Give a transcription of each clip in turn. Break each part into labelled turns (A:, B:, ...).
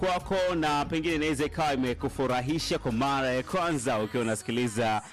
A: kwako na pengine inaweza ikawa imekufurahisha kwa mara ya kwanza ukiwa unasikiliza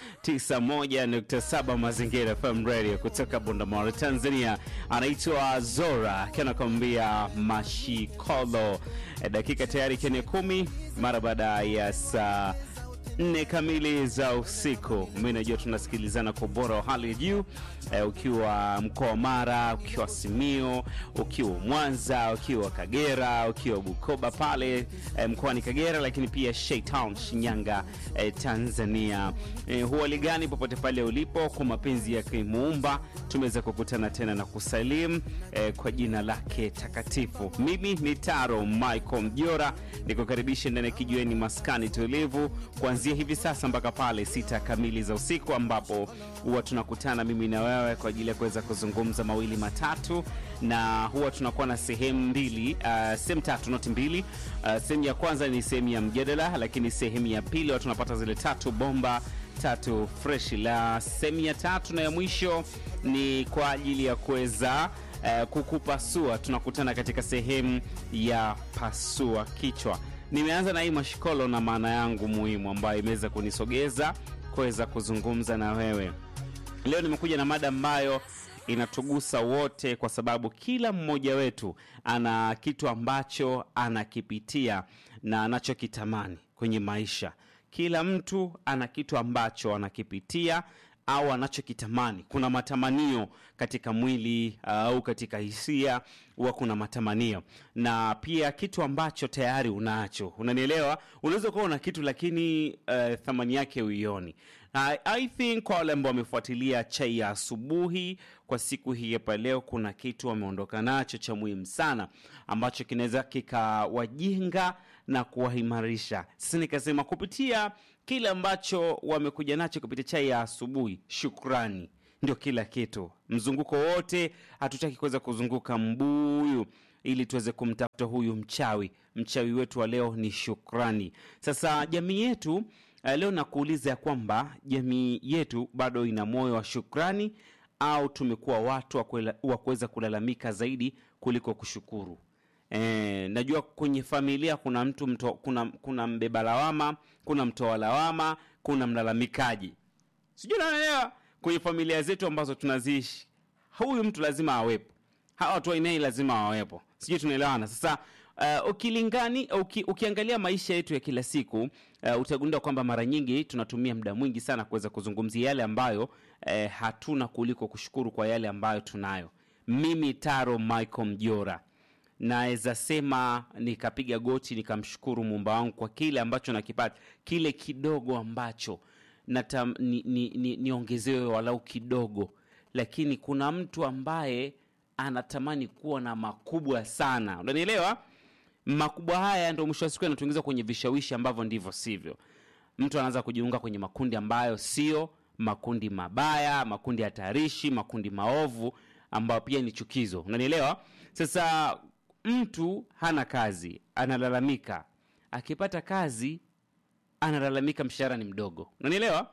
A: 91.7 Mazingira FM Radio kutoka Bundamore, Tanzania. Anaitwa Zora akiwa anakwambia Mashikolo. E, dakika tayari kene kumi mara baada ya saa nne kamili za usiku. Mi najua tunasikilizana kwa ubora wa hali ya juu e, ukiwa mkoa wa Mara, ukiwa Simio, ukiwa Mwanza, ukiwa Kagera, ukiwa Bukoba pale e, mkoani Kagera, lakini pia Shaytown, Shinyanga, e, Tanzania. E, huali gani popote pale ulipo, kwa mapenzi ya Muumba tumeweza kukutana tena na kusalimu e, kwa jina lake takatifu. Mimi ni Taro Michael Mjora, nikukaribisha ndani ya kijiweni maskani tulivu kuanzia hivi sasa mpaka pale sita kamili za usiku ambapo huwa tunakutana mimi na wewe kwa ajili ya kuweza kuzungumza mawili matatu, na huwa tunakuwa na sehemu mbili, uh, sehemu tatu noti mbili. Uh, sehemu ya kwanza ni sehemu ya mjadala, lakini sehemu ya pili huwa tunapata zile tatu bomba tatu fresh. La sehemu ya tatu na ya mwisho ni kwa ajili ya kuweza uh, kukupasua. Tunakutana katika sehemu ya pasua kichwa. Nimeanza na hii mashikolo na maana yangu muhimu ambayo imeweza kunisogeza kuweza kuzungumza na wewe leo. Nimekuja na mada ambayo inatugusa wote, kwa sababu kila mmoja wetu ana kitu ambacho anakipitia na anachokitamani kwenye maisha. Kila mtu ana kitu ambacho anakipitia au anachokitamani. Kuna matamanio katika mwili au uh, katika hisia huwa kuna matamanio, na pia kitu ambacho tayari unacho. Unanielewa? Unaweza kuwa una kitu lakini uh, thamani yake uioni. I, I think kwa wale ambao wamefuatilia chai ya asubuhi kwa siku hii hapa leo, kuna kitu wameondoka nacho cha muhimu sana ambacho kinaweza kikawajenga na kuwaimarisha. Sasa nikasema kupitia kile ambacho wamekuja nacho kupitia chai ya asubuhi, shukrani ndio kila kitu. Mzunguko wote hatutaki kuweza kuzunguka mbuyu ili tuweze kumtafuta huyu mchawi. Mchawi wetu wa leo ni shukrani. Sasa jamii yetu leo nakuuliza ya kwamba jamii yetu bado ina moyo wa shukrani au tumekuwa watu wa kuweza kulalamika zaidi kuliko kushukuru? E, najua kwenye familia kuna mtu mto, kuna, kuna mbeba lawama, kuna mtoa lawama, kuna mlalamikaji, sijui naelewa. Kwenye familia zetu ambazo tunaziishi, huyu mtu lazima awepo, hawa watu wainei lazima wawepo, sijui tunaelewana. Sasa uh, ukilingani uki, ukiangalia maisha yetu ya kila siku uh, utagundua kwamba mara nyingi tunatumia muda mwingi sana kuweza kuzungumzia yale ambayo uh, hatuna kuliko kushukuru kwa yale ambayo tunayo. Mimi Taro Michael Mjora naweza sema nikapiga goti nikamshukuru muumba wangu kwa kile ambacho nakipata, kile kidogo ambacho nata, ni, ni, ni, niongezewe walau kidogo, lakini kuna mtu ambaye anatamani kuwa na makubwa sana, unanielewa? Makubwa haya ndio mwisho wa siku yanatuingiza kwenye vishawishi ambavyo ndivyo sivyo. Mtu anaanza kujiunga kwenye makundi ambayo sio makundi mabaya, makundi hatarishi, makundi maovu ambayo pia ni chukizo, unanielewa? Sasa mtu hana kazi, analalamika. Akipata kazi, analalamika mshahara ni mdogo, unanielewa?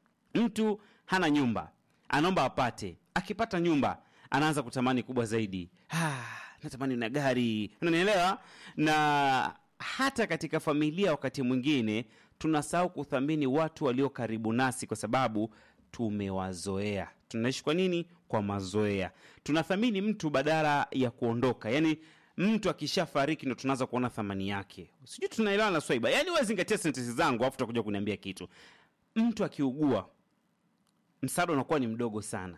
A: Mtu hana nyumba, anaomba apate. Akipata nyumba, anaanza kutamani kubwa zaidi. Ah, natamani na gari, unanielewa? Na hata katika familia, wakati mwingine tunasahau kuthamini watu walio karibu nasi, kwa sababu tumewazoea. Tunaishi kwa nini? Kwa mazoea. Tunathamini mtu badala ya kuondoka, yaani mtu akishafariki ndo tunaanza kuona thamani yake. Sijui tunaelewana na Swaiba? Yaani wewe zingatia sentensi zangu, afu utakuja kuniambia kitu. Mtu akiugua, msaada unakuwa ni mdogo sana,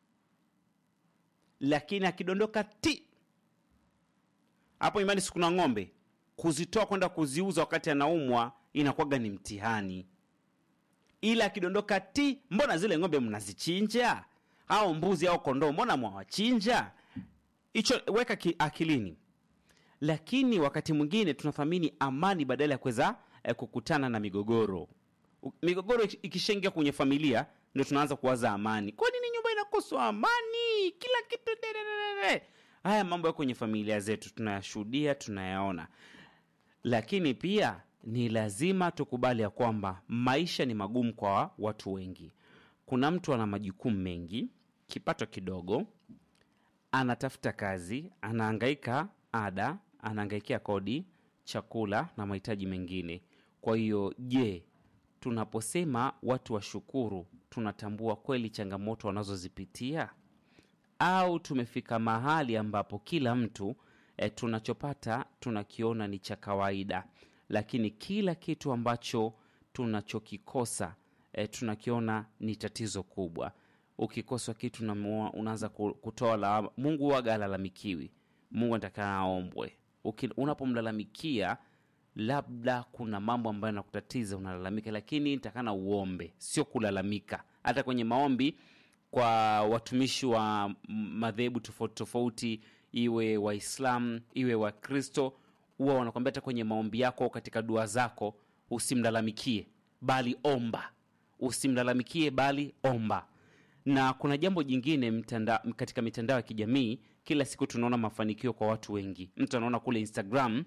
A: lakini akidondoka ti hapo, imani sikuna ng'ombe, kuzitoa kwenda kuziuza wakati anaumwa inakuwaga ni mtihani, ila akidondoka ti, mbona zile ng'ombe mnazichinja au mbuzi au kondoo, mbona mwawachinja? Hicho weka ki, akilini. Lakini wakati mwingine tunathamini amani badala ya kuweza eh, kukutana na migogoro. Migogoro ikishaingia kwenye familia ndio tunaanza kuwaza amani. Kwa nini nyumba inakoswa amani? Kila kitu dededede. Haya mambo yako kwenye familia zetu tunayashuhudia, tunayaona, lakini pia ni lazima tukubali ya kwamba maisha ni magumu kwa watu wengi. Kuna mtu ana majukumu mengi, kipato kidogo, anatafuta kazi, anahangaika ada, anaangaikia kodi, chakula na mahitaji mengine. Kwa hiyo, je, tunaposema watu washukuru, tunatambua kweli changamoto wanazozipitia au tumefika mahali ambapo kila mtu e, tunachopata tunakiona ni cha kawaida, lakini kila kitu ambacho tunachokikosa e, tunakiona ni tatizo kubwa. Ukikosa kitu unamua- unaanza ku- kutoa lawama. Mungu waga alalamikiwi, Mungu anataka aombwe. Uki- Unapomlalamikia labda kuna mambo ambayo yanakutatiza unalalamika, lakini nitakana uombe, sio kulalamika. Hata kwenye maombi kwa watumishi wa m- madhehebu tofauti tofauti, iwe Waislamu iwe Wakristo, huwa wanakwambia hata kwenye maombi yako, katika dua zako, usimlalamikie bali omba, usimlalamikie bali omba. Na kuna jambo jingine mtanda, katika mitandao ya kijamii, kila siku tunaona mafanikio kwa watu wengi. Mtu anaona kule Instagram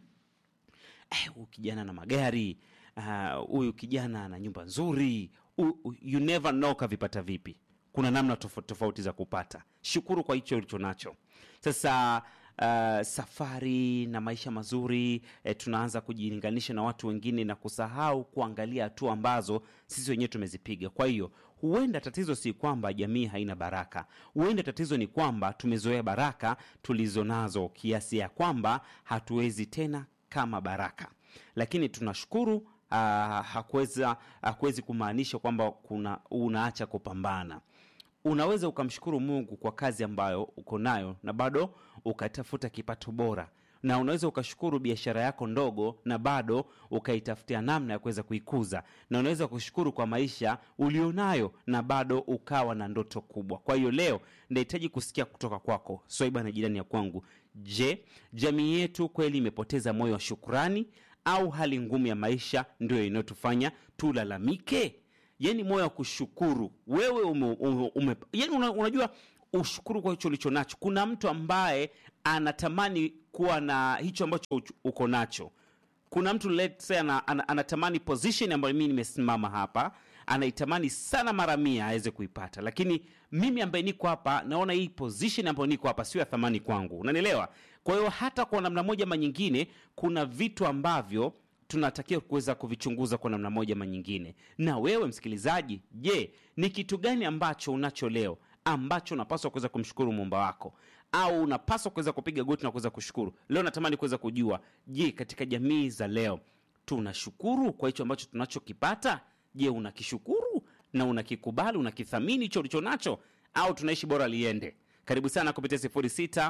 A: eh, huyu kijana na magari ah, huyu kijana ana nyumba nzuri Huyu- huyu- you never know kavipata vipi kuna namna tofauti tofauti za kupata shukuru kwa hicho ulicho nacho sasa uh, safari na maisha mazuri eh, tunaanza kujilinganisha na watu wengine na kusahau kuangalia hatua ambazo sisi wenyewe tumezipiga kwa hiyo huenda tatizo si kwamba jamii haina baraka huenda tatizo ni kwamba tumezoea baraka tulizo nazo kiasi ya kwamba hatuwezi tena kama baraka lakini tunashukuru uh, hakuweza hakuwezi kumaanisha kwamba kuna unaacha kupambana unaweza ukamshukuru mungu kwa kazi ambayo uko nayo na bado ukatafuta kipato bora na unaweza ukashukuru biashara yako ndogo na bado ukaitafutia namna ya kuweza kuikuza na unaweza kushukuru kwa maisha ulionayo na bado ukawa na ndoto kubwa kwa hiyo leo nahitaji kusikia kutoka kwako swaiba na jirani ya kwangu je jamii yetu kweli imepoteza moyo wa shukurani au hali ngumu ya maisha ndio inayotufanya tulalamike yani moyo wa kushukuru wewe ume, ume, ume, yani una, unajua ushukuru kwa hicho ulicho nacho kuna mtu ambaye anatamani kuwa na hicho ambacho uch- uko nacho kuna mtu let's say ana, ana, anatamani position ambayo mimi nimesimama hapa anaitamani sana mara mia aweze kuipata lakini mimi ambaye niko hapa naona hii position ambayo niko hapa sio ya thamani kwangu unanielewa kwa hiyo hata kwa namna moja ama nyingine kuna vitu ambavyo tunatakiwa kuweza kuvichunguza kwa namna moja ama nyingine na wewe msikilizaji je ni kitu gani ambacho unacho leo ambacho unapaswa kuweza kumshukuru muumba wako au unapaswa kuweza kupiga goti na kuweza kushukuru leo natamani kuweza kujua je katika jamii za leo tunashukuru kwa hicho ambacho tunachokipata je unakishukuru na unakikubali unakithamini hicho ulicho nacho au tunaishi bora liende karibu sana kupitia 06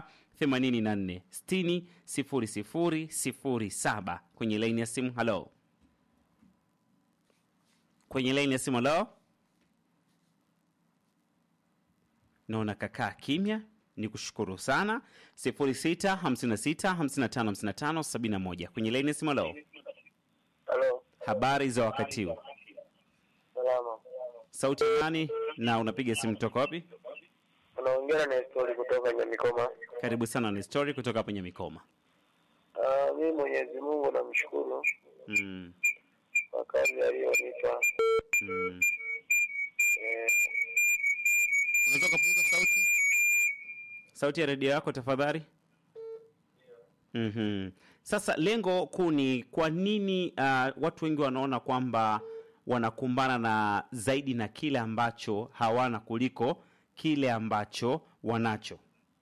A: 84 60 00 07 kwenye laini ya simu halo kwenye laini ya simu halo naona kakaa kimya ni kushukuru sana 06 56 55 55 71 kwenye laini ya simu halo
B: Halo,
A: habari za wakati huu
B: salama.
A: sauti ya nani na unapiga simu toka wapi
B: Unaongea na Nestori kutoka Nyamikoma.
A: karibu sana ni story kutoka hapo nyamikoma
B: Ah, mimi Mwenyezi Mungu namshukuru
A: mm,
B: kwa kazi aliyonipa.
A: mm.
B: Eh,
A: unaweza ukapunguza sauti sauti ya redio yako tafadhali mm-hmm. sasa lengo kuu ni kwa nini uh, watu wengi wanaona kwamba wanakumbana na zaidi na kile ambacho hawana kuliko kile ambacho wanacho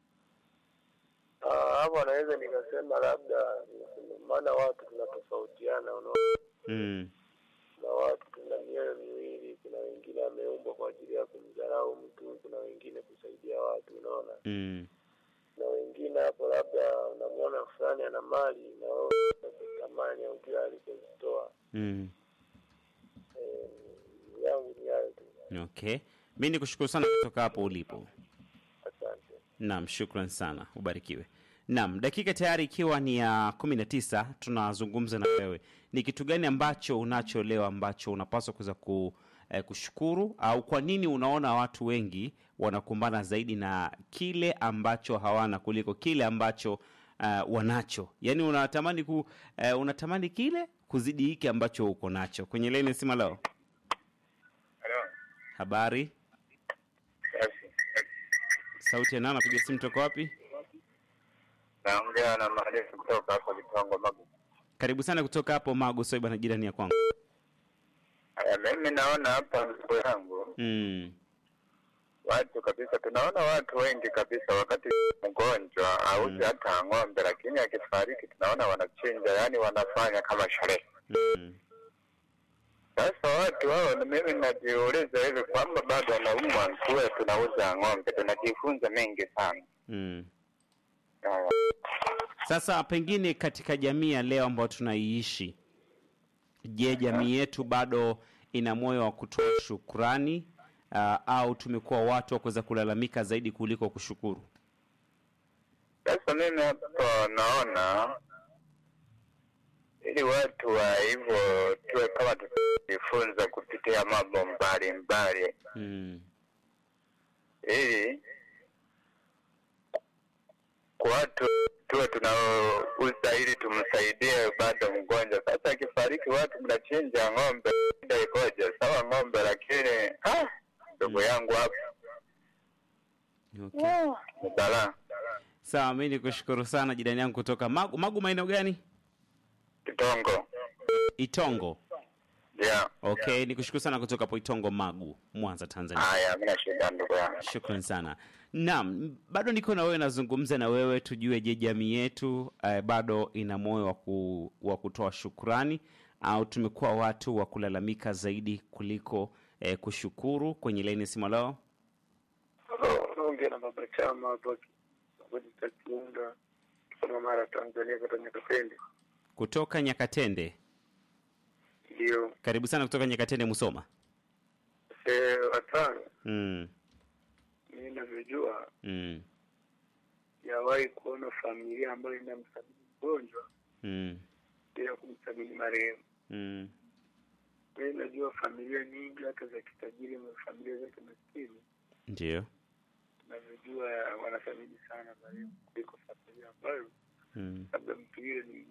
B: ah, hapo anaweza nikasema labda maana watu tunatofautiana, unaona,
A: mm.
B: na watu tuna mioyo miwili. Kuna wengine ameumbwa kwa ajili ya kumdharau mtu, kuna wengine kusaidia watu, unaona,
A: Mm.
B: na wengine hapo labda unamwona fulani ana mali na wewe unatamani au jua alikozitoa.
A: Mm.
B: Eh, yangu ni hayo tu,
A: okay mi ni kushukuru sana kutoka hapo ulipo
B: asante.
A: Naam, shukran sana, ubarikiwe. Naam, dakika tayari ikiwa ni ya kumi na tisa, tunazungumza na wewe. Ni kitu gani ambacho unacho leo ambacho unapaswa kuweza ku, eh, kushukuru au kwa nini unaona watu wengi wanakumbana zaidi na kile ambacho hawana kuliko kile ambacho uh, wanacho? Yaani unatamani ku, uh, unatamani kile kuzidi hiki ambacho uko nacho. Kwenye leni sima leo,
B: Halo.
A: habari,
B: Basi.
A: sauti ya nani? Napiga simu toka wapi?
B: Naongea na marefu kutoka hapa Lipango Magu.
A: Karibu sana kutoka hapo Magu Soiba na jirani ya kwangu.
C: Aya, mimi naona hapa ndugu yangu
A: Mm.
C: watu kabisa, tunaona watu wengi kabisa, wakati mgonjwa auzi
A: Mm.
C: hata ng'ombe, lakini akifariki tunaona wanachinja, yani wanafanya kama sherehe.
A: Mm.
C: Sasa watu hao, ni mimi najiuliza hivi kwamba bado wanaumwa, tuwe tunauza ng'ombe, tunajifunza mengi sana.
A: Mm.
C: Aya.
A: Sasa pengine katika jamii ya leo ambayo tunaiishi, je, jamii yetu bado ina moyo wa kutoa shukrani uh, au tumekuwa watu wa kuweza kulalamika zaidi kuliko kushukuru?
C: Sasa mimi hapa naona ili watu wa hivyo tuwe kama tunajifunza kupitia mambo mbalimbali
A: Mm.
C: ili kwa watu tuwe tunauza ili tumsaidie bado mgonjwa. Sasa akifariki watu mnachinja ng'ombe, shida ikoje? Sawa ng'ombe, lakini ah, ndugu yangu hapa
A: Okay.
C: ni balaa.
A: Sawa, mi ni kushukuru sana jirani yangu kutoka Magu. Magu maeneo gani?
C: Kitongo
A: Itongo.
C: yeah.
A: Okay, ni kushukuru sana kutoka hapo Itongo, Magu, Mwanza, Tanzania.
C: Haya, mina shida ndugu yangu.
A: Shukran sana. Naam, bado niko na wewe, nazungumza na wewe tujue, je, jamii yetu eh, bado ina moyo wa, ku, wa kutoa shukrani au tumekuwa watu wa kulalamika zaidi kuliko eh, kushukuru? Kwenye laini simu leo,
B: Naongea na baba chama hapa Kijita Kiunda, kutoka Mara, Tanzania, kata Nyakapende.
A: kutoka Nyakatende.
B: Ndio
A: Karibu sana kutoka Nyakatende, Musoma.
B: se watano,
A: mm,
B: mimi navyojua,
A: mm,
B: yawahi kuona familia ambayo inamsabini mgonjwa
A: mm,
B: bila kumsabini marehemu.
A: mm,
B: Mimi najua familia nyingi hata za kitajiri na familia zake maskini,
A: ndio.
B: navyojua wanathamini sana marehemu kuliko familia ambayo
A: Mm,
B: labda mtu yule ni